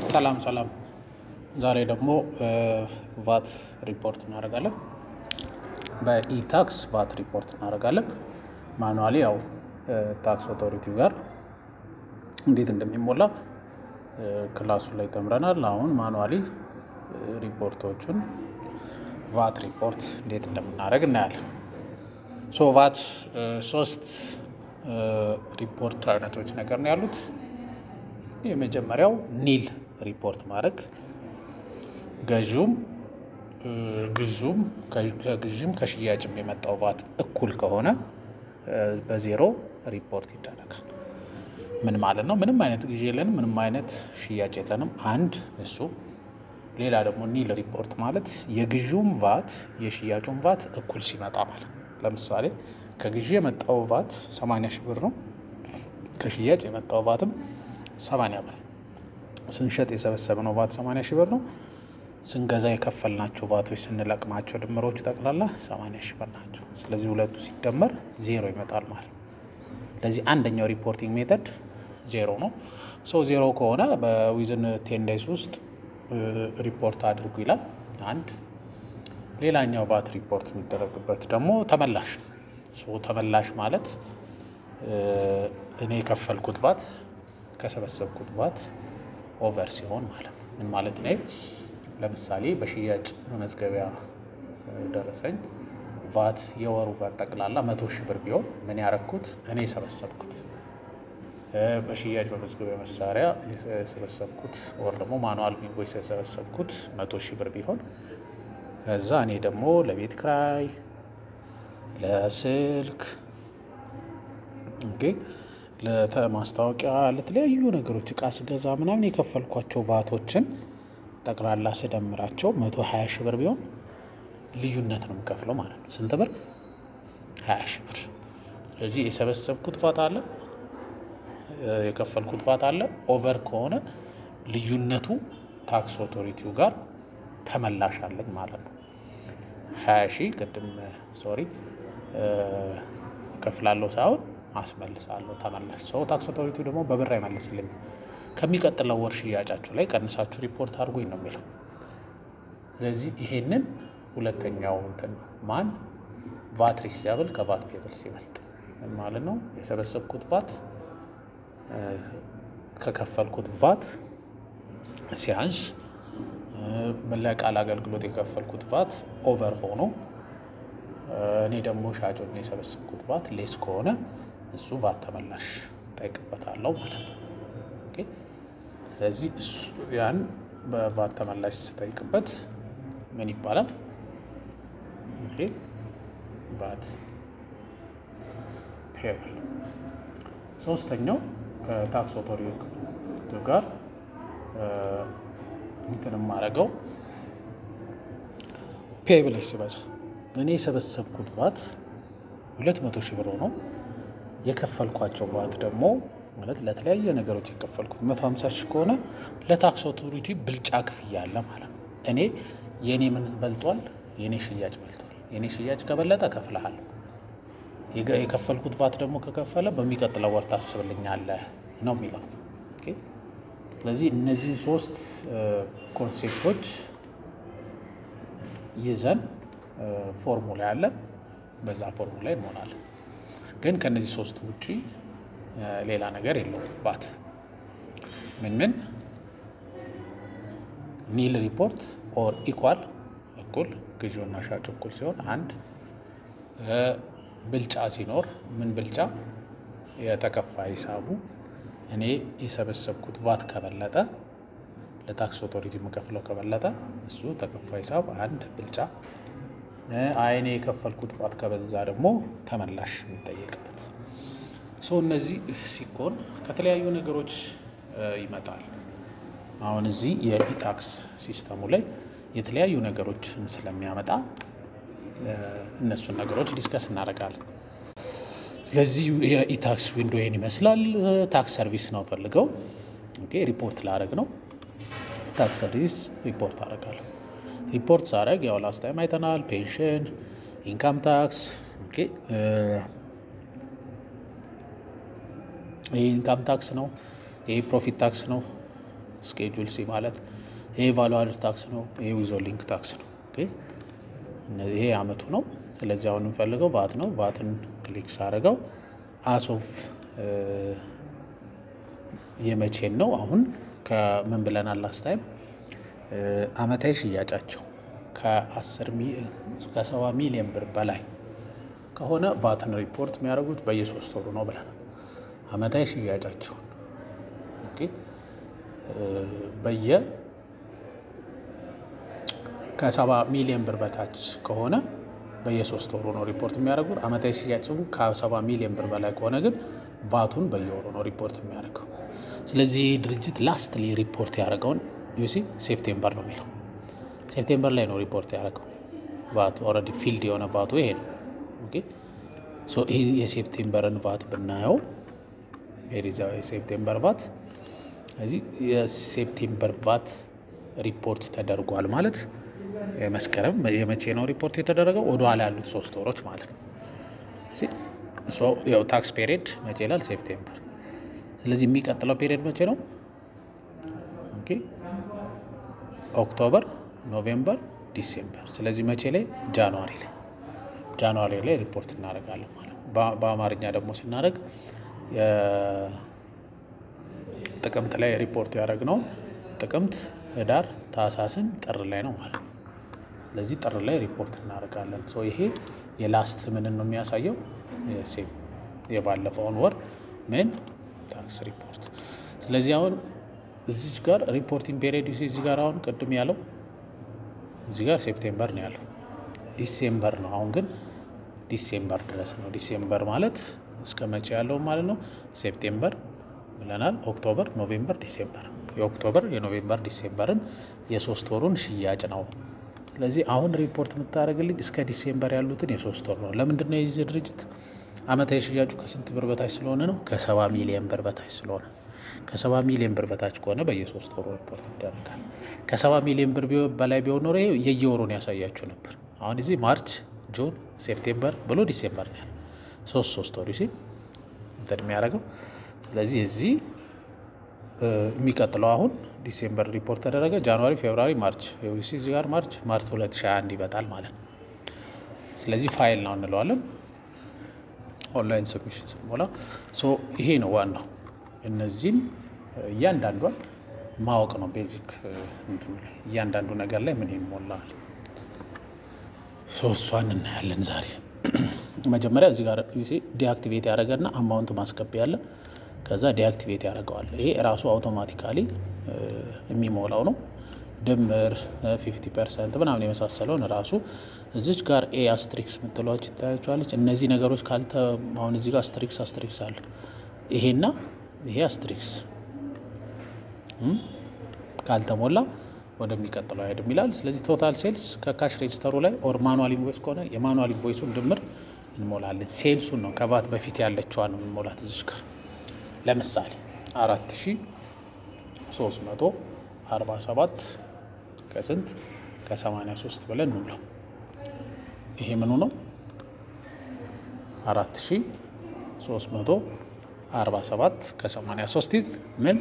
ሰላም ሰላም። ዛሬ ደግሞ ቫት ሪፖርት እናደርጋለን። በኢታክስ ቫት ሪፖርት እናደርጋለን። ማኑዋሊ ያው ታክስ ኦቶሪቲው ጋር እንዴት እንደሚሞላ ክላሱ ላይ ተምረናል። አሁን ማኑዋሊ ሪፖርቶቹን ቫት ሪፖርት እንዴት እንደምናደርግ እናያለን። ሶ ቫት ሶስት ሪፖርት አይነቶች ነገር ነው ያሉት። የመጀመሪያው ኒል ሪፖርት ማድረግ ገዥውም ግዥውም ከግዥም ከሽያጭም የመጣው ቫት እኩል ከሆነ በዜሮ ሪፖርት ይደረጋል። ምን ማለት ነው? ምንም አይነት ግዢ የለንም፣ ምንም አይነት ሽያጭ የለንም። አንድ እሱ። ሌላ ደግሞ ኒል ሪፖርት ማለት የግዢውም ቫት የሽያጩም ቫት እኩል ሲመጣ ማለት ለምሳሌ ከግዢ የመጣው ቫት 80 ሺህ ብር ነው። ከሽያጭ የመጣው ቫትም 80 ብር። ስንሸጥ የሰበሰብነው ቫት 80 ሺህ ብር ነው። ስንገዛ የከፈልናቸው ቫቶች ስንለቅማቸው ድምሮቹ ጠቅላላ 80 ሺህ ብር ናቸው። ስለዚህ ሁለቱ ሲደመር ዜሮ ይመጣል ማለት ነው። ለዚህ አንደኛው ሪፖርቲንግ ሜተድ ዜሮ ነው። ሰው ዜሮ ከሆነ በዊዝን ቴን ዴይስ ውስጥ ሪፖርት አድርጉ ይላል። አንድ ሌላኛው ቫት ሪፖርት የሚደረግበት ደግሞ ተመላሽ ነው። ተመላሽ ማለት እኔ የከፈልኩት ቫት ከሰበሰብኩት ቫት ኦቨር ሲሆን ማለት ነው። ምን ማለት ነው? ለምሳሌ በሽያጭ መመዝገቢያ ደረሰኝ ቫት የወሩ ቫት ጠቅላላ መቶ ሺህ ብር ቢሆን ምን ያረኩት እኔ የሰበሰብኩት በሽያጭ መመዝገቢያ መሳሪያ የሰበሰብኩት ወር ደግሞ ማኑዋል ኢንቮይስ የሰበሰብኩት መቶ ሺህ ብር ቢሆን ከዛ እኔ ደግሞ ለቤት ክራይ፣ ለስልክ ለማስታወቂያ፣ ለተለያዩ ነገሮች እቃ ስገዛ ምናምን የከፈልኳቸው ቫቶችን ጠቅላላ ስደምራቸው መቶ ሀያ ሺህ ብር ቢሆን ልዩነት ነው የምከፍለው ማለት ነው። ስንት ብር? ሀያ ሺህ ብር። ስለዚህ የሰበሰብኩት ቫት አለ፣ የከፈልኩት ቫት አለ። ኦቨር ከሆነ ልዩነቱ ታክስ ኦቶሪቲው ጋር ተመላሽ አለኝ ማለት ነው። ሀያ ሺህ ቅድም ሶሪ እከፍላለሁ ሳይሆን አስመልሳለሁ ተመላሽ። ሰው ታክስ ኦቶሪቲው ደግሞ በብር አይመልስልኝም። ከሚቀጥለው ወር ሽያጫችሁ ላይ ቀንሳችሁ ሪፖርት አድርጉኝ ነው የሚለው። ስለዚህ ይሄንን ሁለተኛው እንትን ማን ቫት ሪሲያብል ከቫት ፔብል ሲበልጥ ምን ማለት ነው? የሰበሰብኩት ቫት ከከፈልኩት ቫት ሲያንስ ለቃል አገልግሎት የከፈልኩት ቫት ኦቨር ሆኖ እኔ ደግሞ ሻጮኝ የሰበሰብኩት ቫት ሌስ ከሆነ እሱ ቫት ተመላሽ ጠይቅበታለሁ ማለት ነው። ስለዚህ ያን በቫት ተመላሽ ስጠይቅበት ምን ይባላል? ቫት ፔብል። ሶስተኛው ከታክስ ኦቶሪቲ ጋር እንትን የማደርገው ፔብል ሲበዛ እኔ የሰበሰብኩት ቫት ሁለት መቶ ሺህ ብር ሆኖ የከፈልኳቸው ቫት ደግሞ ማለት ለተለያየ ነገሮች የከፈልኩት መቶ ሀምሳ ሺህ ከሆነ ለታክስ ኦቶሪቲ ብልጫ ክፍያ አለ ማለት ነው። እኔ የእኔ ምን በልጧል? የእኔ ሽያጭ በልጧል። የእኔ ሽያጭ ከበለጠ እከፍልሃለሁ። የከፈልኩት ቫት ደግሞ ከከፈለ በሚቀጥለው ወር ታስብልኛለህ ነው የሚለው። ስለዚህ እነዚህ ሶስት ኮንሴፕቶች ይዘን ፎርሙላ ያለ በዛ ፎርሙላ እንሆናለን። ግን ከነዚህ ሶስት ውጪ ሌላ ነገር የለውም። ቫት ምን ምን ኒል ሪፖርት ኦር ኢኳል እኩል ግዢውና ሻጭ እኩል ሲሆን አንድ ብልጫ ሲኖር ምን ብልጫ የተከፋ ሂሳቡ እኔ የሰበሰብኩት ቫት ከበለጠ ለታክስ ኦቶሪቲ የምከፍለው ከበለጠ እሱ ተከፋ ሂሳብ አንድ ብልጫ አይኔ የከፈልኩት ቫት ከበዛ ደግሞ ተመላሽ የሚጠየቅበት ሰው እነዚህ ሲኮን ከተለያዩ ነገሮች ይመጣል። አሁን እዚህ የኢታክስ ሲስተሙ ላይ የተለያዩ ነገሮችን ስለሚያመጣ እነሱን ነገሮች ዲስከስ እናደርጋለን። ስለዚህ የኢታክስ ዊንዶ ይህን ይመስላል። ታክስ ሰርቪስ ነው ፈልገው ሪፖርት ላደርግ ነው። ታክስ ሰርቪስ ሪፖርት አደርጋለሁ። ሪፖርት ሳደርግ ያው ላስት ታይም አይተናል። ፔንሽን፣ ኢንካም ታክስ ይህ ኢንካም ታክስ ነው። ይህ ፕሮፊት ታክስ ነው። ስኬጁል ሲ ማለት ይሄ ቫሉ አድድ ታክስ ነው። ይሄ ዊዞሊንግ ታክስ ነው። ኦኬ ይሄ አመቱ ነው። ስለዚህ አሁን የምፈልገው ቫት ነው። ቫትን ክሊክ ሳደርገው አሶፍ የመቼን ነው። አሁን ከምን ብለናል ላስት ታይም አመታዊ ሽያጫቸው ከሰባ ሚሊዮን ብር በላይ ከሆነ ቫትን ሪፖርት የሚያደርጉት በየሶስት ወሩ ነው ብለናል። አመታዊ ሽያጫቸውን ኦኬ በየ ከሰባ ሚሊዮን ብር በታች ከሆነ በየሶስት ወሩ ነው ሪፖርት የሚያደርጉት። አመታዊ ሽያጭም ከሰባ ሚሊዮን ብር በላይ ከሆነ ግን ቫቱን በየወሩ ነው ሪፖርት የሚያደርገው። ስለዚህ ድርጅት ላስትሊ ሪፖርት ያደረገውን ዩሲ ሴፕቴምበር ነው የሚለው ሴፕቴምበር ላይ ነው ሪፖርት ያደረገው ቫቱ ኦልሬዲ ፊልድ የሆነ ቫቱ ይሄ ነው። ኦኬ ሶ ይህ የሴፕቴምበርን ቫት ብናየው የሪዛ የሴፕቴምበር ቫት ስለዚህ የሴፕቴምበር ቫት ሪፖርት ተደርጓል ማለት የመስከረም የመቼ ነው ሪፖርት የተደረገው? ወደ ኋላ ያሉት ሶስት ወሮች ማለት ነው። ያው ታክስ ፔሪድ መቼ ይላል? ሴፕቴምበር። ስለዚህ የሚቀጥለው ፔሪድ መቼ ነው? ኦኬ ኦክቶበር፣ ኖቬምበር፣ ዲሴምበር። ስለዚህ መቼ ላይ? ጃንዋሪ ላይ ጃንዋሪ ላይ ሪፖርት እናደርጋለን ማለት ነው። በአማርኛ ደግሞ ስናደርግ ጥቅምት ላይ ሪፖርት ያደረግነው ጥቅምት፣ ህዳር፣ ታህሳስን ጥር ላይ ነው ማለት ነው። ስለዚህ ጥር ላይ ሪፖርት እናደርጋለን። ይሄ የላስት ምንን ነው የሚያሳየው? ሴም የባለፈውን ወር ምን ታክስ ሪፖርት። ስለዚህ አሁን እዚች ጋር ሪፖርቲንግ ፔሪድ እዚህ ጋር አሁን ቅድም ያለው እዚህ ጋር ሴፕቴምበር ነው ያለው፣ ዲሴምበር ነው። አሁን ግን ዲሴምበር ድረስ ነው። ዲሴምበር ማለት እስከ መቼ ያለው ማለት ነው? ሴፕቴምበር ብለናል። ኦክቶበር፣ ኖቬምበር፣ ዲሴምበር የኦክቶበር የኖቬምበር ዲሴምበርን የሶስት ወሩን ሽያጭ ነው። ስለዚህ አሁን ሪፖርት የምታደርግልኝ እስከ ዲሴምበር ያሉትን የሶስት ወር ነው። ለምንድን ነው የዚህ ድርጅት አመታዊ ሽያጩ ከስንት ብር በታች ስለሆነ ነው? ከሰባ ሚሊዮን ብር በታች ስለሆነ ከሰባ ሚሊዮን ብር በታች ከሆነ በየሶስት ወሩ ሪፖርት ይደረጋል። ከሰባ ሚሊዮን ብር በላይ ቢሆን ኖሮ የየወሩን ያሳያችሁ ነበር። አሁን እዚህ ማርች፣ ጁን፣ ሴፕቴምበር ብሎ ዲሴምበር ነው ያለ ሶስት ሶስት ወሩ ሲ እንትን የሚያደርገው ስለዚህ እዚህ የሚቀጥለው አሁን ዲሴምበር ሪፖርት ተደረገ። ጃንዋሪ፣ ፌብራሪ፣ ማርች እዚህ ጋር ማርች ማርች 2021 ይመጣል ማለት ነው። ስለዚህ ፋይል ነው እንለዋለን። ኦንላይን ሰብሚሽን ስንሞላ ይሄ ነው ዋናው። እነዚህን እያንዳንዷን ማወቅ ነው ቤዚክ እንትኑ ላይ እያንዳንዱ ነገር ላይ ምን ይሞላል። እሷን እናያለን ዛሬ። መጀመሪያ እዚህ ጋር ዲአክቲቬት ያደረገና አማውንት ማስገቢያ ያለ ከዛ ዲአክቲቬት ያደርገዋል። ይሄ ራሱ አውቶማቲካሊ የሚሞላው ነው። ድምር 50 ፐርሰንት ምናምን የመሳሰለውን ራሱ እዚች ጋር ኤ አስትሪክስ የምትለዋች ይታያቸዋለች። እነዚህ ነገሮች ካልተ አሁን እዚህ ጋር አስትሪክስ አስትሪክስ አለ። ይሄና ይሄ አስትሪክስ ካልተሞላ ወደሚቀጥለው አይሄድም ይላል። ስለዚህ ቶታል ሴልስ ከካሽ ሬጅስተሩ ላይ ኦር ማኑዋል ኢንቮይስ ከሆነ የማኑዋል ኢንቮይሱን ድምር እንሞላለን። ሴልሱን ነው ከቫት በፊት ያለችዋን ነው የምንሞላት እዚች ጋር ለምሳሌ አራት ሺ ሶስት መቶ አርባ ሰባት ከስንት ከሰማንያ ሶስት ብለን እንሙላው። ይሄ ምኑ ነው? አራት ሺ ሶስት መቶ አርባ ሰባት ከሰማንያ ሶስት ይዝ ምን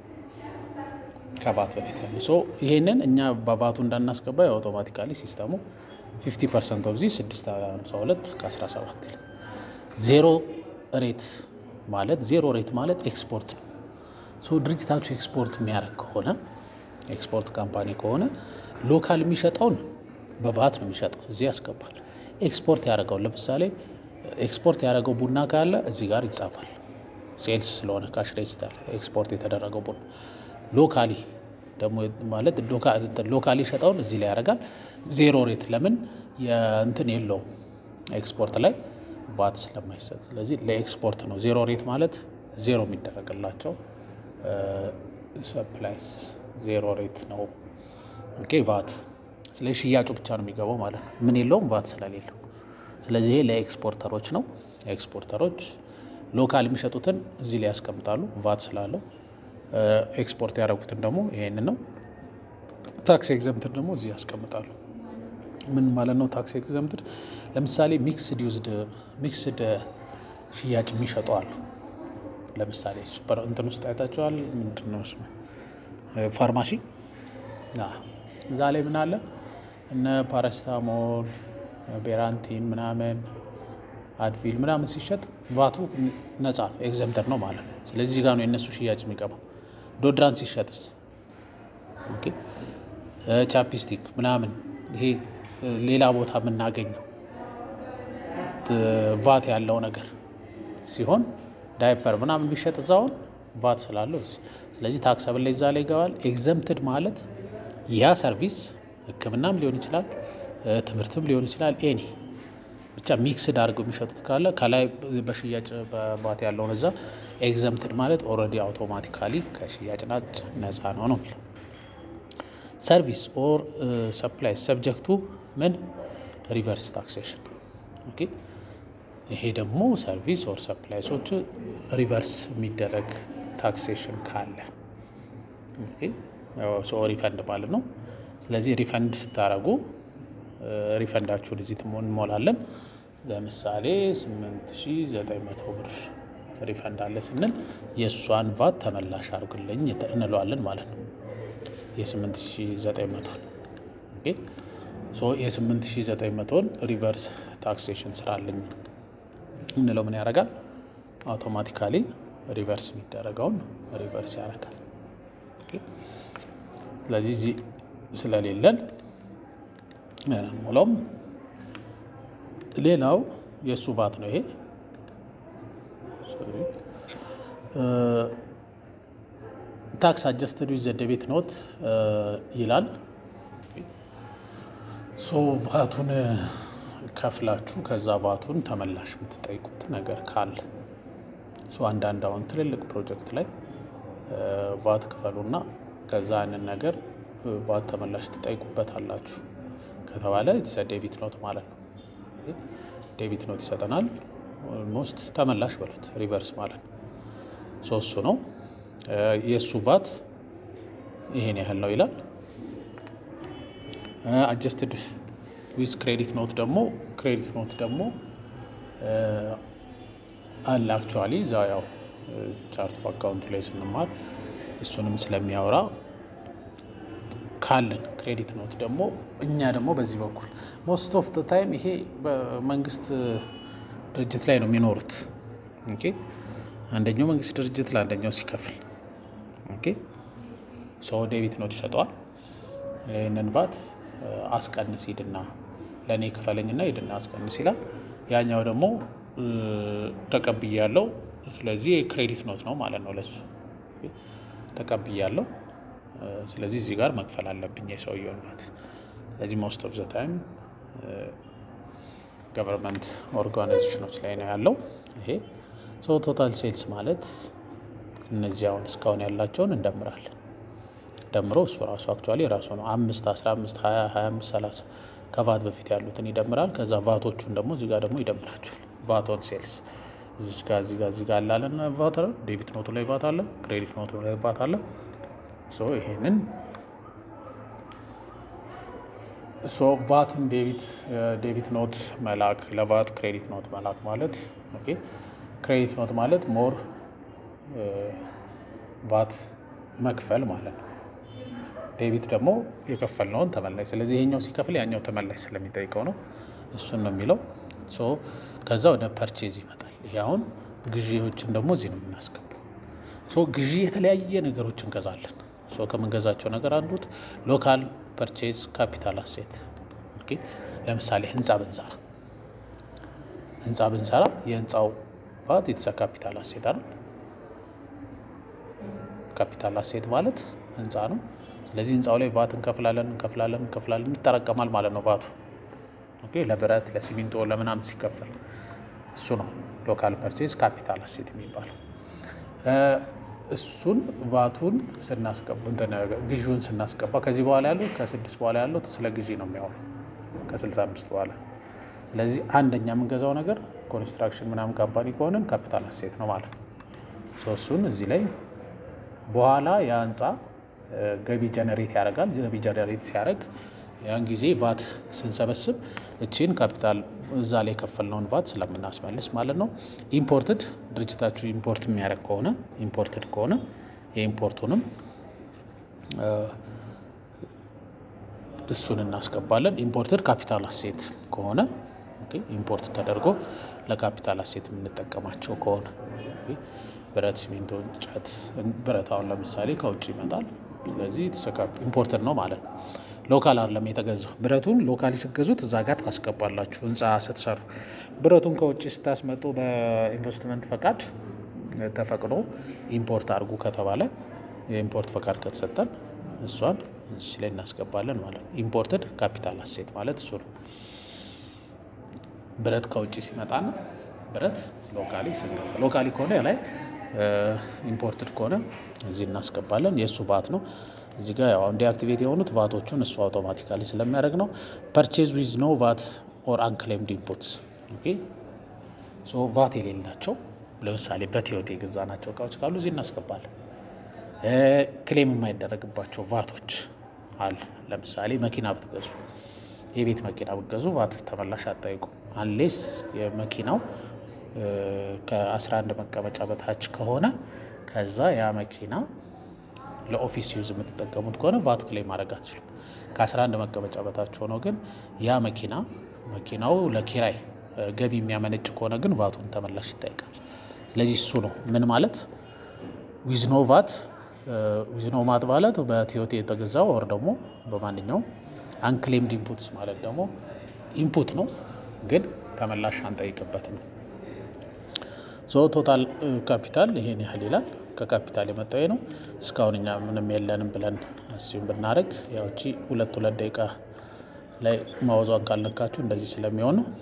ከቫት በፊት ያለ ሶ ይሄንን እኛ በቫቱ እንዳናስገባ የአውቶማቲካሊ ሲስተሙ ፊፍቲ ፐርሰንት ኦፍ ዚ ስድስት ሀምሳ ሁለት ከአስራ ሰባት ዜሮ ሬት ማለት ዜሮ ሬት ማለት ኤክስፖርት ነው። ሶ ድርጅታችሁ ኤክስፖርት የሚያደርግ ከሆነ ኤክስፖርት ካምፓኒ ከሆነ ሎካል የሚሸጠውን በቫት ነው የሚሸጠው፣ እዚህ ያስገባል። ኤክስፖርት ያደረገውን ለምሳሌ ኤክስፖርት ያደረገው ቡና ካለ እዚህ ጋር ይጻፋል። ሴልስ ስለሆነ ካሽ ሬጅስተር ኤክስፖርት የተደረገው ቡና ሎካሊ ደግሞ ማለት ሎካሊ ሸጠውን እዚህ ላይ ያደርጋል። ዜሮ ሬት ለምን የእንትን የለውም ኤክስፖርት ላይ ቫት ስለማይሰጥ፣ ስለዚህ ለኤክስፖርት ነው ዜሮ ሬት ማለት ዜሮ የሚደረግላቸው ሰፕላይስ ዜሮ ሬት ነው። ኦኬ ቫት ስለዚህ ሽያጩ ብቻ ነው የሚገባው ማለት ነው። ምን የለውም ቫት ስለሌለው፣ ስለዚህ ይሄ ለኤክስፖርተሮች ነው። ኤክስፖርተሮች ሎካል የሚሸጡትን እዚህ ላይ ያስቀምጣሉ ቫት ስላለው ኤክስፖርት ያደረጉትን ደግሞ ይሄንን ነው። ታክስ ኤግዘምትድ ደግሞ እዚህ ያስቀምጣሉ። ምን ማለት ነው ታክስ ኤግዘምትድ? ለምሳሌ ሚክስድ ዩዝድ ሚክስድ ሽያጭ የሚሸጡ አሉ። ለምሳሌ ሱፐር እንትን ውስጥ አይታቸዋል። ምንድን ነው ስሙ? ፋርማሲ እዛ ላይ ምን አለ እነ ፓራሲታሞል፣ ቤራንቲን ምናምን አድቪል ምናምን ሲሸጥ ቫቱ ነፃ ኤግዘምተር ነው ማለት ነው። ስለዚህ ጋር ነው የእነሱ ሽያጭ የሚገባው። ዶድራንት ሲሸጥስ ኦኬ ቻፕስቲክ ምናምን ይሄ ሌላ ቦታ የምናገኘው ቫት ያለው ነገር ሲሆን ዳይፐር ምናምን ቢሸጥ እዛውን ቫት ስላለው ስለዚህ ታክሰብል ላይ እዛ ላይ ይገባል። ኤግዘምትድ ማለት ያ ሰርቪስ ሕክምናም ሊሆን ይችላል፣ ትምህርትም ሊሆን ይችላል። ኤኒ ብቻ ሚክስድ አድርገው የሚሸጡት ካለ ከላይ በሽያጭ በቫት ያለውን እዛ ኤግዘምትድ ማለት ኦልሬዲ አውቶማቲካሊ ከሽያጭ ናጭ ነፃ ነው ነው የሚለው ሰርቪስ ኦር ሰፕላይ ሰብጀክቱ ምን ሪቨርስ ታክሴሽን ኦኬ። ይሄ ደግሞ ሰርቪስ ኦር ሰፕላይሶች ሪቨርስ የሚደረግ ታክሴሽን ካለ ሪፈንድ ማለት ነው። ስለዚህ ሪፈንድ ስታደርጉ ሪፈንዳችሁን እዚህ እንሞላለን። ለምሳሌ 8900 ብር ሪፈንድ አለ ስንል የእሷን ቫት ተመላሽ አድርግልኝ እንለዋለን ማለት ነው። የ8900 የ8900ን ሪቨርስ ታክሴሽን ስራልኝ እንለው ምን ያደርጋል? አውቶማቲካሊ ሪቨርስ የሚደረገውን ሪቨርስ ያደርጋል። ስለዚህ እዚህ ስለሌለን ሞላውም ሌላው የእሱ ቫት ነው ይሄ ታክስ አጀስትድ ዊዝ ዘ ዴቢት ኖት ይላል። ሶ ቫቱን ከፍላችሁ ከዛ ቫቱን ተመላሽ የምትጠይቁት ነገር ካለ አንዳንድ አሁን ትልልቅ ፕሮጀክት ላይ ቫት ክፈሉና ከዛ ያንን ነገር ቫት ተመላሽ ትጠይቁበት አላችሁ ከተባለ የተሰ ዴቢት ኖት ማለት ነው። ዴቢት ኖት ይሰጠናል። ኦልሞስት ተመላሽ በሉት ሪቨርስ ማለት ነው። ሶሱ ነው የእሱ ቫት ይሄን ያህል ነው ይላል። አጀስትድ ዊዝ ክሬዲት ኖት ደግሞ ክሬዲት ኖት ደግሞ አለ አክቹዋሊ እዛ ያው ቻርት ኦፍ አካውንት ላይ ስንማር እሱንም ስለሚያወራ ካለን ክሬዲት ኖት ደግሞ እኛ ደግሞ በዚህ በኩል ሞስት ኦፍ ታይም ይሄ በመንግስት ድርጅት ላይ ነው የሚኖሩት። ኦኬ አንደኛው መንግስት ድርጅት ለአንደኛው ሲከፍል ኦኬ ሰው ዴቢት ኖት ይሰጠዋል። ይህንን ቫት አስቀንስ ሂድና ለእኔ ክፈለኝና ሂድና አስቀንስ ይላል። ያኛው ደግሞ ተቀብያለው፣ ስለዚህ የክሬዲት ኖት ነው ማለት ነው ለሱ ተቀብያለው። ስለዚህ እዚህ ጋር መክፈል አለብኝ የሰውየውን ቫት። ስለዚህ ሞስት ኦፍ ዘ ታይም ገቨርንመንት ኦርጋናይዜሽኖች ላይ ነው ያለው ይሄ ሶ ቶታል ሴልስ ማለት እነዚህ አሁን እስካሁን ያላቸውን እንደምራለን። ደምሮ እሱ ራሱ አክቹዋሊ ራሱ ነው አምስት አስራ አምስት ሀያ ሀያ አምስት ሰላሳ ከቫት በፊት ያሉትን ይደምራል። ከዛ ቫቶቹን ደግሞ እዚህ ጋር ደግሞ ይደምራቸዋል። ቫቶን ሴልስ እዚህ ጋር እዚህ ጋር እዚህ ጋር አላለን ቫት አለ። ዴቢት ኖቱ ላይ ቫት አለ። ክሬዲት ኖቱ ላይ ቫት አለ። ሶ ይሄንን ሶ ቫትን ዴቢት ዴቢት ኖት መላክ ለቫት ክሬዲት ኖት መላክ ማለት ኦኬ ክሬዲት ኖት ማለት ሞር ቫት መክፈል ማለት ነው። ዴቢት ደግሞ የከፈልነውን ተመላሽ። ስለዚህ ይሄኛው ሲከፍል ያኛው ተመላሽ ስለሚጠይቀው ነው። እሱን ነው የሚለው። ሶ ከዛ ወደ ፐርቼዝ ይመጣል። ይሄ አሁን ግዢዎችን ደግሞ እዚህ ነው የምናስገባው። ሶ ግዢ የተለያየ ነገሮች እንገዛለን። ሶ ከምንገዛቸው ነገር አንዱት ሎካል ፐርቼዝ ካፒታል አሴት። ለምሳሌ ህንፃ ብንሰራ ህንፃ ብንሰራ የህንፃው ቫት የተሰ ካፒታል አሴት አይደል? ካፒታል አሴት ማለት ህንፃ ነው። ስለዚህ ህንፃው ላይ ቫት እንከፍላለን እንከፍላለን እንከፍላለን ይጠራቀማል ማለት ነው ቫቱ። ኦኬ ለብረት ለሲሚንቶ ለምናምን ሲከፈል እሱ ነው ሎካል ፐርቼዝ ካፒታል አሴት የሚባለው። እሱን ቫቱን ስናስገባ ግዢውን ስናስገባ ከዚህ በኋላ ያሉት ከስድስት በኋላ ያሉት ስለ ግዢ ነው የሚያወሩ ከስልሳ አምስት በኋላ ስለዚህ አንደኛ የምንገዛው ነገር ኮንስትራክሽን ምናምን ካምፓኒ ከሆነን ካፒታል አሴት ነው ማለት ነው። እሱን እዚህ ላይ በኋላ ያ ህንፃ ገቢ ጀነሬት ያደርጋል። ገቢ ጀነሬት ሲያደርግ ያን ጊዜ ቫት ስንሰበስብ እቺን ካፒታል እዛ ላይ የከፈልነውን ቫት ስለምናስመልስ ማለት ነው። ኢምፖርትድ ድርጅታችሁ ኢምፖርት የሚያደርግ ከሆነ ኢምፖርትድ ከሆነ የኢምፖርቱንም እሱን እናስገባለን። ኢምፖርትድ ካፒታል አሴት ከሆነ ኢምፖርት ተደርጎ ለካፒታል አሴት የምንጠቀማቸው ከሆነ ብረት፣ ሲሚንቶ፣ እንጨት፣ ብረት አሁን ለምሳሌ ከውጭ ይመጣል። ስለዚህ ኢምፖርትድ ነው ማለት ነው። ሎካል አይደለም የተገዛው። ብረቱን ሎካሊ ስትገዙት እዛ ጋር ታስገባላችሁ። ህንፃ ስትሰሩ ብረቱን ከውጭ ስታስመጡ በኢንቨስትመንት ፈቃድ ተፈቅዶ ኢምፖርት አድርጉ ከተባለ የኢምፖርት ፈቃድ ከተሰጠን እሷን እዚህ ላይ እናስገባለን ማለት ነው። ኢምፖርትድ ካፒታል አሴት ማለት እሱ ነው። ብረት ከውጭ ሲመጣና ብረት ሎካሊ ስንገዛ ሎካሊ ከሆነ ላይ ኢምፖርትድ ከሆነ እዚህ እናስገባለን። የእሱ ቫት ነው። እዚህ ጋር ያው ዲአክቲቬት የሆኑት ቫቶቹን እሱ አውቶማቲካሊ ስለሚያደርግ ነው። ፐርቼዝ ዊዝ ኖ ቫት ኦር አንክሌምድ ኢንፑትስ ሶ ቫት የሌላቸው ለምሳሌ በቲዮቴ የገዛናቸው እቃዎች ካሉ እዚህ እናስገባለን። ክሌም የማይደረግባቸው ቫቶች አለ። ለምሳሌ መኪና ብትገዙ፣ የቤት መኪና ብትገዙ ቫት ተመላሽ አጠይቁ አንሌስ የመኪናው ከ11 መቀመጫ በታች ከሆነ ከዛ ያ መኪና ለኦፊስ ዩዝ የምትጠቀሙት ከሆነ ቫት ክሌም ማድረግ አትችሉም። ከ11 መቀመጫ በታች ሆኖ ግን ያ መኪና መኪናው ለኪራይ ገቢ የሚያመነጭ ከሆነ ግን ቫቱን ተመላሽ ይጠይቃል። ስለዚህ እሱ ነው ምን ማለት ዊዝኖ ቫት ዊዝኖ ማት ማለት በቲዮቴ የተገዛው ወር ደግሞ በማንኛውም አንክሌምድ ኢንፑትስ ማለት ደግሞ ኢንፑት ነው ግን ተመላሽ አንጠይቅበትም። ሶ ቶታል ካፒታል ይሄን ያህል ይላል። ከካፒታል የመጣው ነው። እስካሁን እኛ ምንም የለንም ብለን አስዩም ብናደርግ ያውቺ ሁለት ሁለት ደቂቃ ላይ ማወዟን ካልነካችሁ እንደዚህ ስለሚሆን ነው።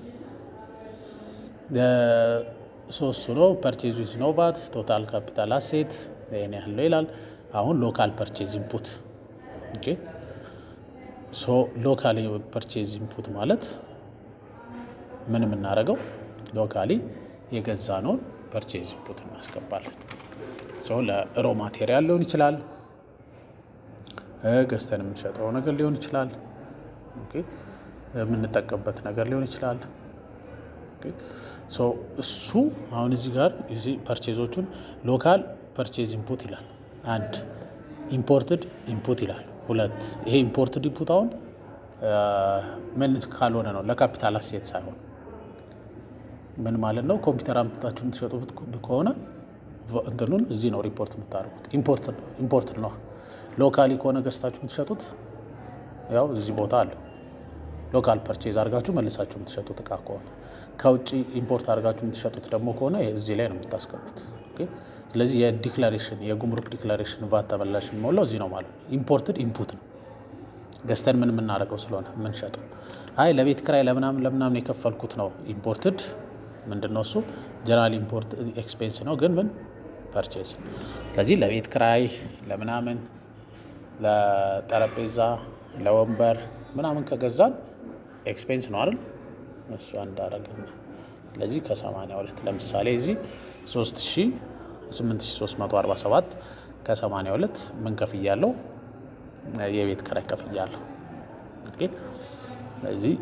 ሶስቱ ነው ፐርቼዝ ዊዝ ኖ ቫት ቶታል ካፒታል አሴት ይሄን ያህል ነው ይላል። አሁን ሎካል ፐርቼዝ ኢንፑት ኦኬ። ሶ ሎካል ፐርቼዝ ኢንፑት ማለት ምን የምናደርገው ሎካሊ የገዛነውን ፐርቼዝ ኢንፑት እናስገባለን። ሶ ለሮ ማቴሪያል ሊሆን ይችላል፣ ገዝተን የምንሸጠው ነገር ሊሆን ይችላል፣ የምንጠቀምበት ነገር ሊሆን ይችላል። ሶ እሱ አሁን እዚህ ጋር እዚህ ፐርቼዞቹን ሎካል ፐርቼዝ ኢንፑት ይላል። አንድ ኢምፖርትድ ኢንፑት ይላል። ሁለት ይሄ ኢምፖርትድ ኢንፑት አሁን ምን ካልሆነ ነው ለካፒታል አሴት ሳይሆን ምን ማለት ነው? ኮምፒውተር አምጥታችሁ የምትሸጡት ከሆነ እንትኑን እዚህ ነው ሪፖርት የምታደርጉት። ኢምፖርትድ ነው። ሎካሊ ከሆነ ገዝታችሁ የምትሸጡት ያው እዚህ ቦታ አለ። ሎካል ፐርቼዝ አድርጋችሁ መልሳችሁ የምትሸጡት እቃ ከሆነ ከውጭ ኢምፖርት አድርጋችሁ የምትሸጡት ደግሞ ከሆነ እዚህ ላይ ነው የምታስገቡት። ስለዚህ የዲክላሬሽን የጉምሩክ ዲክላሬሽን ቫት ተመላሽ የሚሞላው እዚህ ነው ማለት ነው። ኢምፖርትድ ኢንፑት ነው ገዝተን ምን የምናደርገው ስለሆነ የምንሸጠው። አይ ለቤት ክራይ ለምናምን ለምናምን የከፈልኩት ነው ኢምፖርትድ ምንድን ነው እሱ ጀነራል ኢምፖርት ኤክስፔንስ ነው፣ ግን ምን ፐርቼዝ። ስለዚህ ለቤት ክራይ ለምናምን ለጠረጴዛ ለወንበር ምናምን ከገዛን ኤክስፔንስ ነው አይደል? እሱ እንዳረግን ስለዚህ ከ82 ለምሳሌ እዚህ 3847 ከ82 ምን ከፍያለሁ? የቤት ክራይ ከፍያለሁ። ስለዚህ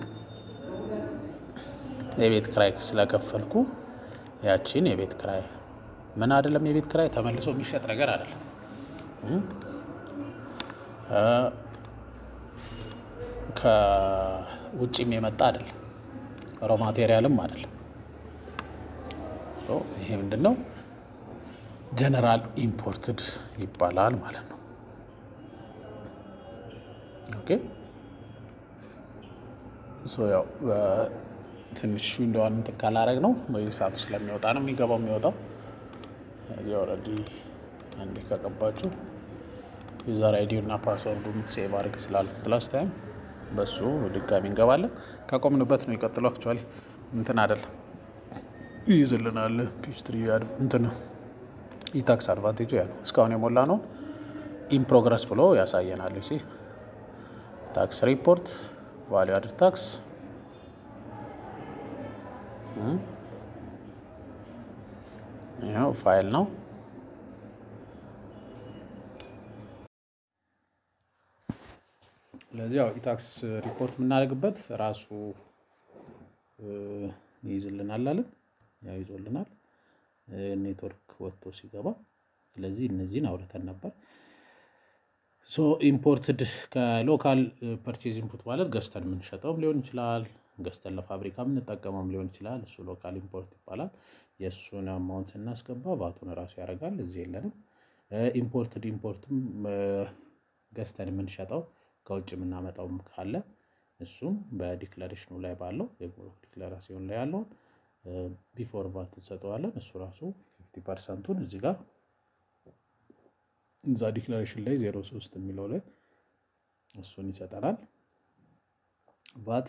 የቤት ክራይ ስለከፈልኩ ያቺን የቤት ክራይ ምን አይደለም፣ የቤት ክራይ ተመልሶ የሚሸጥ ነገር አይደለም። ከውጭም የመጣ አይደለም፣ ሮ ማቴሪያልም አይደለም። ይሄ ምንድን ነው? ጀነራል ኢምፖርትድ ይባላል ማለት ነው። ኦኬ ሶ ያው ትንሽ እንደዋን እንትን ካላረግ ነው በየሰዓቱ ስለሚወጣ ነው የሚገባው የሚወጣው። እዚህ ኦልሬዲ አንዴ ከቀባችሁ ዩዘር አይዲ እና ፓስወርዱን ሴቭ አድርግ ስላልኩት ላስት ታይም በሱ ድጋሚ እንገባለን። ከቆምንበት ነው ይቀጥለው። አክቹዋሊ እንትን አይደለም ይይዝልናል። ፒስትሪ እንትን ኢታክስ አድቫንቴጁ ያ ነው። እስካሁን የሞላ ነው ኢን ፕሮግረስ ብሎ ያሳየናል። ሲ ታክስ ሪፖርት ቫሊዩ አድድ ታክስ ይኸው ፋይል ነው። ስለዚህ ያው ኢታክስ ሪፖርት የምናደርግበት ራሱ ይይዝልናል አለን። ያው ይዞልናል ኔትወርክ ወጥቶ ሲገባ። ስለዚህ እነዚህን አውርተን ነበር። ሶ ኢምፖርትድ ከሎካል ፐርቼዝ ኢንፑት ማለት ገዝተን የምንሸጠውም ሊሆን ይችላል፣ ገዝተን ለፋብሪካ የምንጠቀመውም ሊሆን ይችላል። እሱ ሎካል ኢምፖርት ይባላል። የእሱን አማውንት ስናስገባ ቫቱን እራሱ ያደርጋል። እዚህ የለንም። ኢምፖርትድ ኢምፖርትም ገዝተን የምንሸጠው ከውጭ የምናመጣውም ካለ እሱም በዲክላሬሽኑ ላይ ባለው ዲክላሬሽን ላይ ያለውን ቢፎር ቫት እንሰጠዋለን። እሱ ራሱ ፊፍቲ ፐርሰንቱን እዚህ ጋር እዛ ዲክላሬሽን ላይ ዜሮ ሶስት የሚለው ላይ እሱን ይሰጠናል። ቫት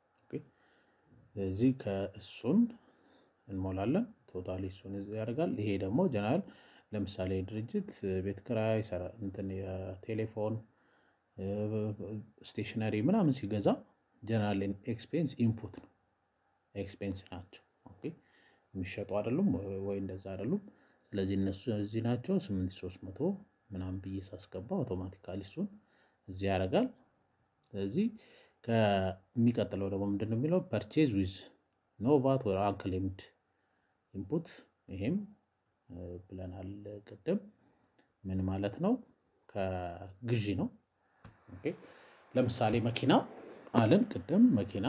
እዚህ ከእሱን እንሞላለን። ቶታሊ እሱን ያደርጋል። ይሄ ደግሞ ጀነራል ለምሳሌ ድርጅት ቤት ክራይ፣ እንትን የቴሌፎን ስቴሽነሪ ምናምን ሲገዛ ጀነራል ኤክስፔንስ ኢንፑት ነው። ኤክስፔንስ ናቸው። የሚሸጡ አይደሉም ወይ እንደዛ አይደሉም። ስለዚህ እነሱ እዚህ ናቸው። ስምንት ሶስት መቶ ምናምን ብዬ ሳስገባ አውቶማቲካሊ እሱን እዚህ ያደርጋል። ስለዚህ ከሚቀጥለው ደግሞ ምንድን ነው የሚለው ፐርቼዝ ዊዝ ኖ ቫት ወር አንክሌምድ ኢንፑት ይሄም ብለናል ቅድም። ምን ማለት ነው? ከግዢ ነው። ለምሳሌ መኪና አለን ቅድም መኪና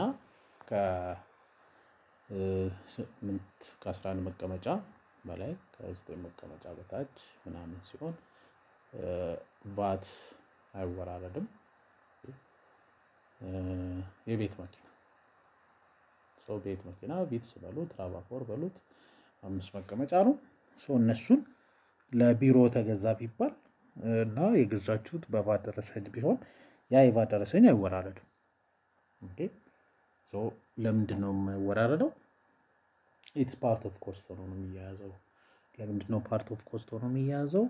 ከአስራ አንድ መቀመጫ በላይ ከዘጠኝ መቀመጫ በታች ምናምን ሲሆን ቫት አይወራረድም። የቤት መኪና ሰው ቤት መኪና ቪትስ በሉት ራቫፎር በሉት አምስት መቀመጫ ነው። እነሱን ለቢሮ ተገዛ ቢባል እና የገዛችሁት በቫት ደረሰኝ ቢሆን ያ የቫት ደረሰኝ አይወራረድም። ለምንድን ነው የማይወራረደው? ኢትስ ፓርት ኦፍ ኮስት ሆኖ ነው የሚያያዘው። ለምንድን ነው ፓርት ኦፍ ኮስት ሆኖ የሚያያዘው?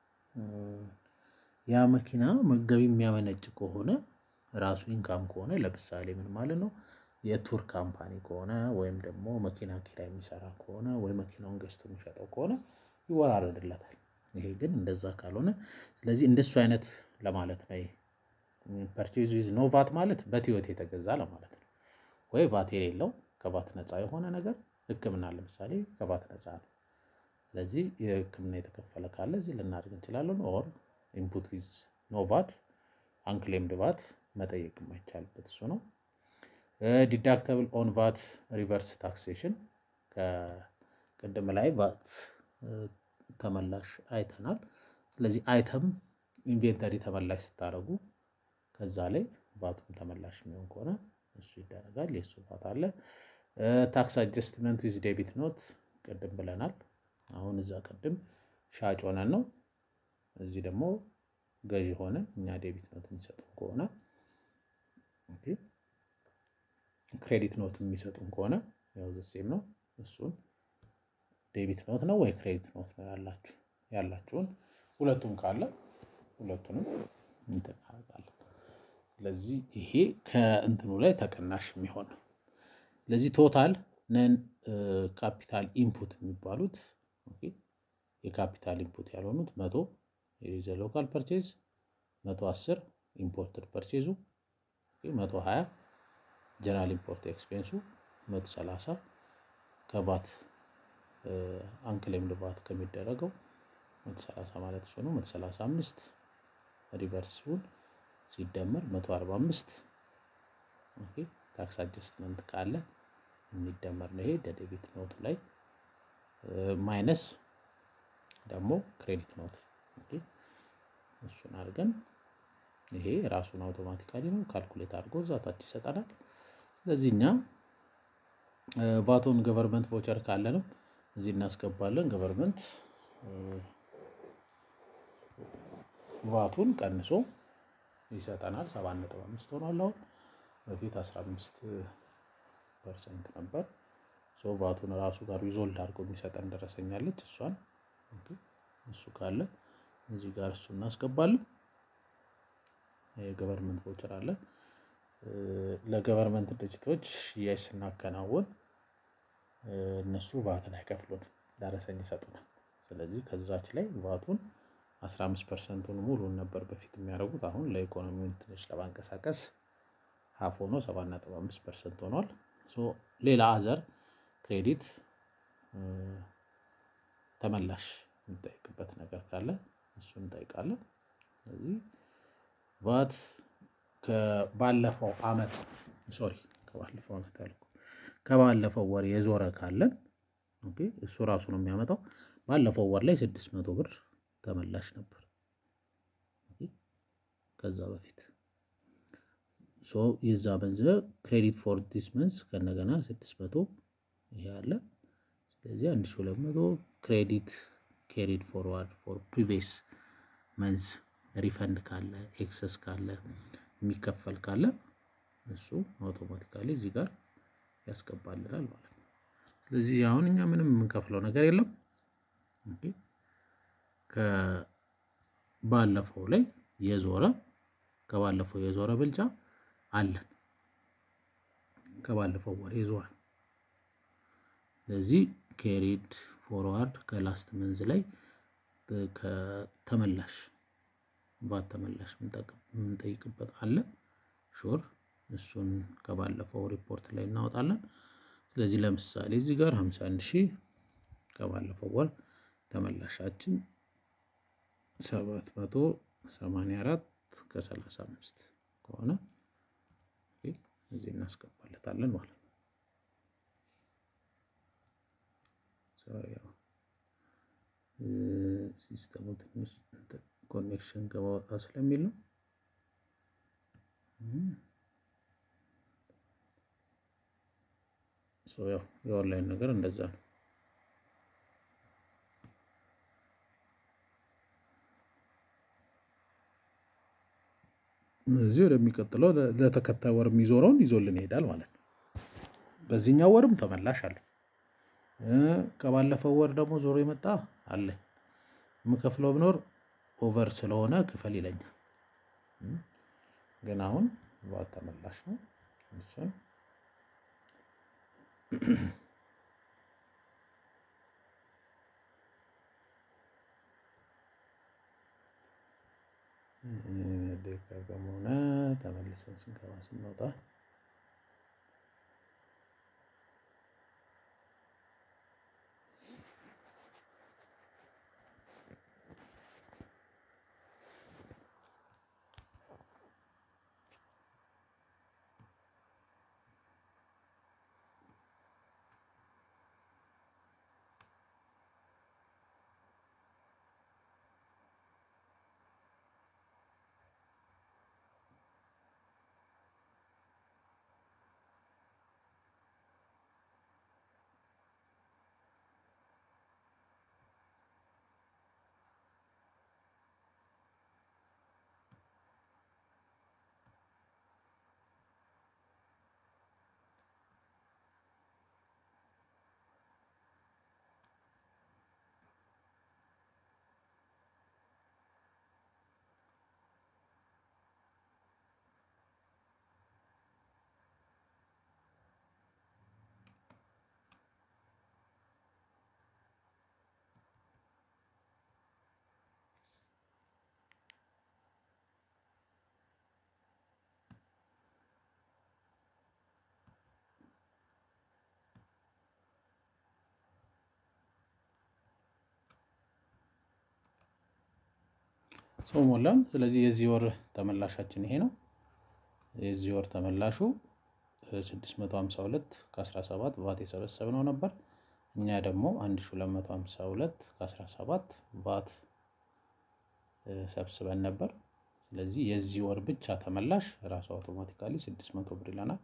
ያ መኪና ገቢ የሚያመነጭ ከሆነ ራሱ ኢንካም ከሆነ ለምሳሌ ምን ማለት ነው የቱር ካምፓኒ ከሆነ ወይም ደግሞ መኪና ኪራይ የሚሰራ ከሆነ ወይ መኪናውን ገዝቶ የሚሸጠው ከሆነ ይወራረድለታል። ይሄ ግን እንደዛ ካልሆነ ስለዚህ እንደሱ አይነት ለማለት ነው። ፐርቼዝ ዊዝ ኖ ቫት ማለት በቲዮት የተገዛ ለማለት ነው። ወይ ቫት የሌለው ከቫት ነፃ የሆነ ነገር ሕክምና ለምሳሌ ከቫት ነፃ ነው። ስለዚህ የሕክምና የተከፈለ ካለ እዚህ ልናደርግ እንችላለን። ኦር ኢንፑት ዊዝ ኖ ቫት አንክሌምድ ቫት መጠየቅ የማይቻልበት እሱ ነው። ዲዳክተብል ኦን ቫት ሪቨርስ ታክሴሽን ከቅድም ላይ ቫት ተመላሽ አይተናል። ስለዚህ አይተም ኢንቬንተሪ ተመላሽ ስታደርጉ ከዛ ላይ ቫቱም ተመላሽ የሚሆን ከሆነ እሱ ይደረጋል። የእሱ ቫት አለ። ታክስ አጀስትመንት ዊዝ ዴቢት ኖት ቅድም ብለናል። አሁን እዛ ቅድም ሻጭ ሆነን ነው፣ እዚህ ደግሞ ገዢ ሆነን እኛ ዴቢት ኖት የሚሰጡን ከሆነ ክሬዲት ኖት የሚሰጡን ከሆነ ያው ዘሴም ነው። እሱን ዴቢት ኖት ነው ወይ ክሬዲት ኖት ነው ያላችሁ ያላችሁን ሁለቱም ካለ ሁለቱንም እንጠቃቃለን። ስለዚህ ይሄ ከእንትኑ ላይ ተቀናሽ የሚሆን ነው። ስለዚህ ቶታል ነን ካፒታል ኢንፑት የሚባሉት የካፒታል ኢንፑት ያልሆኑት መቶ የዘ ሎካል ፐርቼዝ መቶ አስር ኢምፖርትድ ፐርቼዙ መቶ ሀያ ጀነራል ኢምፖርት ኤክስፔንሱ መቶ ሰላሳ ከቫት አንክሌምድ ቫት ከሚደረገው መቶ ሰላሳ ማለት እሱ ነው። መቶ ሰላሳ አምስት ሪቨርሱን ሲደመር መቶ አርባ አምስት ታክስ አጀስትመንት ካለ የሚደመር ነው። ይሄ ደደቢት ኖቱ ላይ ማይነስ ደግሞ ክሬዲት ኖት እሱን አድርገን ይሄ ራሱን አውቶማቲካሊ ነው ካልኩሌት አድርጎ እዛ ታች ይሰጠናል። ስለዚህ እኛ ቫቶን ገቨርንመንት ቮቸር ካለንም እዚህ እናስገባለን። ገቨርንመንት ቫቱን ቀንሶ ይሰጠናል። ሰባት ነጥብ አምስት ሆኗል። አሁን በፊት አስራ አምስት ፐርሰንት ነበር። ሶ ቫቱን ራሱ ጋር ሪዞልድ አድርጎ የሚሰጠን ደረሰኛለች። እሷን እሱ ካለ እዚህ ጋር እሱ እናስገባለን። የገቨርንመንት ቮቸር አለ። ለገቨርንመንት ድርጅቶች ሽያጭ ስናከናውን እነሱ ቫትን አይከፍሉን፣ ደረሰኝ ይሰጡናል። ስለዚህ ከዛች ላይ ቫቱን 15 ፐርሰንቱን ሙሉን ነበር በፊት የሚያደርጉት። አሁን ለኢኮኖሚውን ትንሽ ለማንቀሳቀስ ሀፍ ሆኖ 7.5 ፐርሰንት ሆኗል። ሌላ አዘር ክሬዲት ተመላሽ የሚጠይቅበት ነገር ካለ እሱን እንጠይቃለን። ስለዚህ ቫት ከባለፈው አመት ሶሪ ከባለፈው አመት ያልኩ ከባለፈው ወር የዞረ ካለን ኦኬ እሱ ራሱ ነው የሚያመጣው። ባለፈው ወር ላይ ስድስት መቶ ብር ተመላሽ ነበር ከዛ በፊት ሶ የዛ መንዝ ክሬዲት ፎር ዲስ መንዝ ከነገና ስድስት መቶ ይሄ አለ። ስለዚህ አንድ ሺ ሁለት መቶ ክሬዲት ኬሪድ ፎርዋርድ ፎር ፕሪቪየስ መንዝ ሪፈንድ ካለ ኤክሰስ ካለ የሚከፈል ካለ እሱ አውቶማቲካሊ እዚህ ጋር ያስገባልናል ማለት ነው። ስለዚህ አሁን እኛ ምንም የምንከፍለው ነገር የለም። ከባለፈው ላይ የዞረ ከባለፈው የዞረ ብልጫ አለን ከባለፈው ወር የዞረ ስለዚህ ኬሪድ ፎርዋርድ ከላስት መንዝ ላይ ከተመላሽ ቫት ተመላሽ የምንጠይቅበት አለ ሹር እሱን ከባለፈው ሪፖርት ላይ እናወጣለን። ስለዚህ ለምሳሌ እዚህ ጋር 51 ሺህ ከባለፈው ወር ተመላሻችን 784 ከ35 ከሆነ እዚህ እናስገባለታለን ማለት ነው። ሶሪ ያው ሲስተሙ ትንሽ ኮኔክሽን ገባ ወጣ ስለሚል ነው። ያው የኦንላይን ነገር እንደዛ ነው። እዚህ ወደሚቀጥለው ለተከታይ ወር የሚዞረውን ይዞልን ይሄዳል ማለት ነው። በዚህኛው ወርም ተመላሽ አለ። ከባለፈው ወር ደግሞ ዞሮ የመጣ አለ። የምከፍለው ብኖር ኦቨር ስለሆነ ክፈል ይለኛል። ግን አሁን ቫት ተመላሽ ነው። እሱን ደቂቃ ሆነ ተመልሰን ስንገባ ስንወጣ ሰው ሞላን። ስለዚህ የዚህ ወር ተመላሻችን ይሄ ነው። የዚህ ወር ተመላሹ 652 ከ17 ቫት የሰበሰብነው ነበር። እኛ ደግሞ 1252 ከ17 ቫት ሰብስበን ነበር። ስለዚህ የዚህ ወር ብቻ ተመላሽ ራሱ አውቶማቲካሊ 600 ብር ይለናል።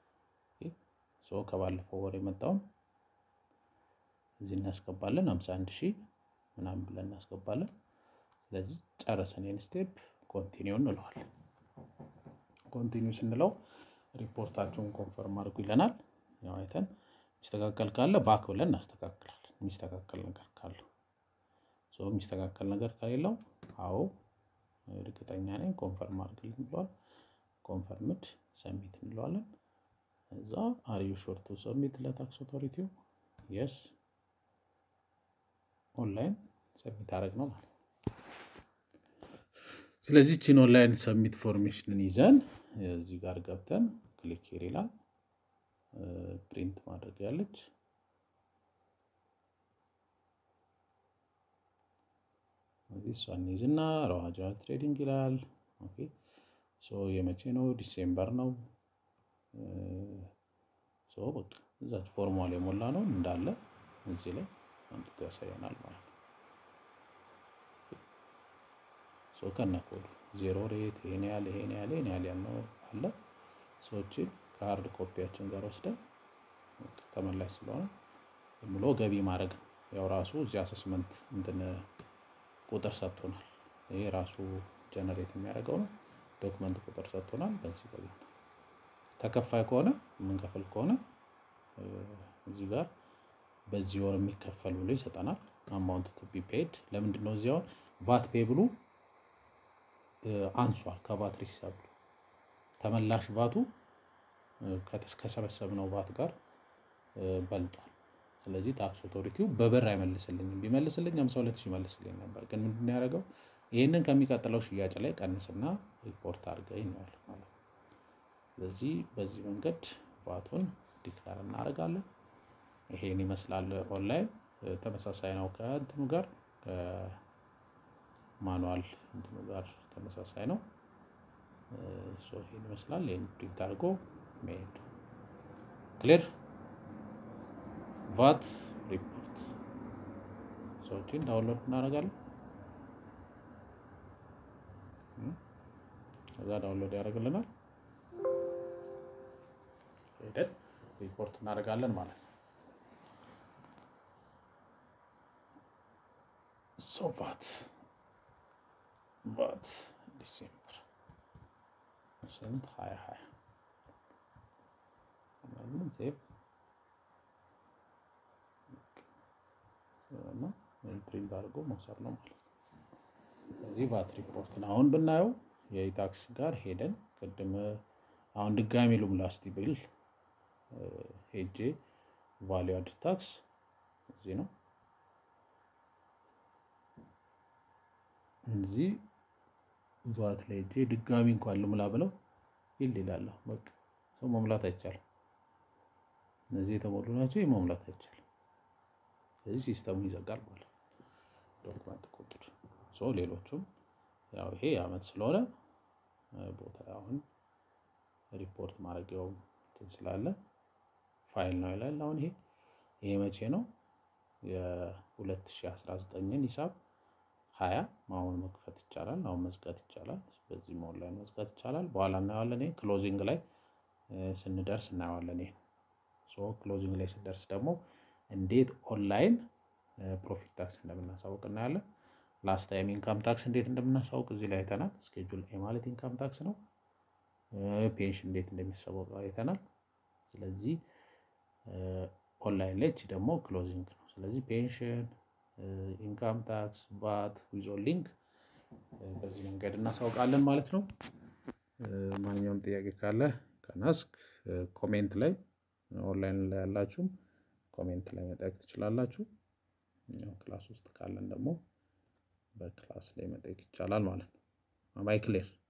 ሶ ከባለፈው ወር የመጣውን እዚህ እናስገባለን 51 ሺህ ምናምን ብለን እናስገባለን። ስለዚህ ጨረሰን ይህን ስቴፕ ኮንቲኒው እንለዋለን። ኮንቲኒው ስንለው ሪፖርታችሁን ኮንፈርም አድርጉ ይለናል። ያው አይተን የሚስተካከል ካለ ባክ ብለን እናስተካክላለን። የሚስተካከል ነገር ካለው ሶ የሚስተካከል ነገር ከሌለው አዎ እርግጠኛ ነኝ ኮንፈርም አድርግልኝ ብለዋል። ኮንፈርምድ ሰሚት እንለዋለን። እዛ አሪዩ ሾርቱ ሰሚት ለታክስ ኦቶሪቲው የስ ኦንላይን ሰሚት አደረግ ነው ማለት ነው። ስለዚህ ቺን ኦንላይን ሰሚት ፎርሜሽንን ይዘን እዚህ ጋር ገብተን ክሊክ ሄር ይላል። ፕሪንት ማድረግ ያለች እዚህ እሷን ይዝና ረዋጃ ትሬዲንግ ይላል። ኦኬ የመቼ ነው? ዲሴምበር ነው። በቃ እዛች ፎርሟል የሞላ ነው እንዳለ እዚህ ላይ አምጥቶ ያሳየናል ማለት ነው። ከነ ኮዱ ዜሮ ሬት ይሄን ያህል ይሄን ያህል ይሄን ያህል ያልነው አለ። ሰዎችን ከሀርድ ኮፒያችን ጋር ወስደን ተመላሽ ስለሆነ ብሎ ገቢ ማድረግ ነው። ያው ራሱ እዚህ አሰስመንት እንትን ቁጥር ሰጥቶናል። ይሄ ራሱ ጀነሬት የሚያደርገው ነው። ዶክመንት ቁጥር ሰጥቶናል። በዚህ ገቢ ተከፋይ ከሆነ የምንከፍል ከሆነ እዚህ ጋር በዚህ ወር የሚከፈል ብሎ ይሰጠናል። አማውንት ቱ ቢ ፔድ ለምንድን ነው እዚያውን ቫት ፔ ብሉ አንሷል ከቫት ሪሰብሉ ተመላሽ ቫቱ ከሰበሰብነው ቫት ጋር በልጧል። ስለዚህ ታክስ ኦቶሪቲው በብር አይመልስልኝም። ቢመልስልኝ ሃምሳ ሁለት ሺህ ይመልስልኝ ነበር። ግን ምንድን ነው ያደረገው? ይህንን ከሚቀጥለው ሽያጭ ላይ ቀንስና ሪፖርት አድርገኝ ነው ያለው ማለት ነው። ስለዚህ በዚህ መንገድ ቫቱን ዲክላር እናደርጋለን። ይሄን ይመስላል። ኦንላይን ተመሳሳይ ነው ከእንትኑ ጋር ከማኑዋል እንትኑ ጋር ተመሳሳይ ነው። ይሄን ይመስላል። ይህን ፕሪንት አድርጎ መሄድ ክሊር ቫት ሪፖርት ሰዎችን ዳውንሎድ እናደርጋለን። ከዛ ዳውንሎድ ያደርግልናል። ሄደን ሪፖርት እናደርጋለን ማለት ነው። ሶ ቫት ቫት ዲሴምበር ስንት ሀያ ሀያ ሴቭ እና ፕሪንት አድርጎ መውሰድ ነው ማለት ነው። ስለዚህ ቫት ሪፖርትን አሁን ብናየው የኢታክስ ጋር ሄደን ቅድም አሁን ድጋሚ ሉም ላስቲ ቢል ሄጄ ቫሊዩ አድ ታክስ እዚህ ነው። እዚህ ቫት ላይ ሄጄ ድጋሚ እንኳን ልሙላ ብለው ይል ይላለሁ። በቃ ሰው መሙላት አይቻልም። እነዚህ የተሞሉ ናቸው። መሙላት አይቻልም። ስለዚህ ሲስተሙ ይዘጋል ማለት ነው። ዶክመንት ቁጥር ሶ ሌሎቹም ያው ይሄ አመት ስለሆነ ቦታ አሁን ሪፖርት ማድረጊያው እንትን ስላለ ፋይል ነው ይላል። አሁን ይሄ ይሄ መቼ ነው? የ2019ን ሂሳብ ሀያ አሁን መክፈት ይቻላል። አሁን መዝጋት ይቻላል። በዚህ ኦንላይን መዝጋት ይቻላል። በኋላ እናየዋለን። ይሄ ክሎዚንግ ላይ ስንደርስ እናየዋለን። ይሄ ሶ ክሎዚንግ ላይ ስንደርስ ደግሞ እንዴት ኦንላይን ፕሮፊት ታክስ እንደምናሳውቅ እናያለን። ላስት ታይም ኢንካም ታክስ እንዴት እንደምናሳውቅ እዚህ ላይ አይተናል። ስኬጁል ኤ ማለት ኢንካም ታክስ ነው። ፔንሽን እንዴት እንደሚሰወቅ አይተናል። ስለዚህ ኦንላይን ላይ እቺ ደግሞ ክሎዚንግ ነው። ስለዚህ ፔንሽን፣ ኢንካም ታክስ፣ ባት ዊዞ ሊንክ በዚህ መንገድ እናሳውቃለን ማለት ነው። ማንኛውም ጥያቄ ካለ ከናስክ ኮሜንት ላይ ኦንላይን ላይ ያላችሁም ኮሜንት ላይ መጠየቅ ትችላላችሁ። ክላስ ውስጥ ካለን ደግሞ በክላስ ላይ መጠየቅ ይቻላል ማለት ነው። አማይ ክሌር